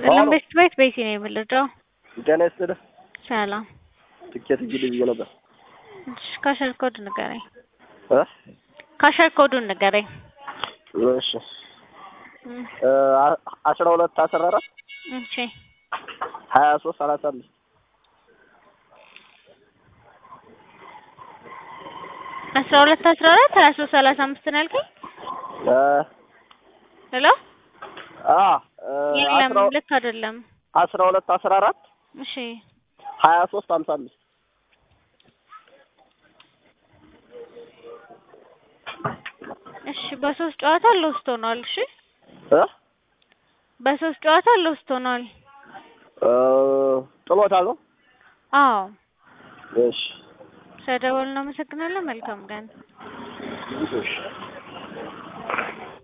ሰላም ቤት ቤት ቤቴ ነው የምልደው። ጤና ይስጥልህ። ሰላም ትኬት እንግዲህ ብዬ ነበር። እሺ፣ ካሸር ኮድ ንገረኝ። እ ካሸር ኮዱን ንገረኝ። እሺ እ አስራ ሁለት አስራ አራት እሺ ሀያ ሶስት ሰላሳ አምስት አስራ ሁለት አስራ አራት ሀያ ሶስት ሰላሳ አምስት ነው ያልከኝ? እ ሄሎ አ እ የለም አስራ ልክ አይደለም። አስራ ሁለት አስራ አራት እሺ ሀያ ሶስት ሀምሳ አምስት እሺ በሶስት ጨዋታ ሎስት ሆኗል። እሺ እ በሶስት ጨዋታ ሎስት ሆኗል። እ ጥሎታል ነው። አዎ እሺ ስለደወልን እናመሰግናለን። መልካም ቀን። እሺ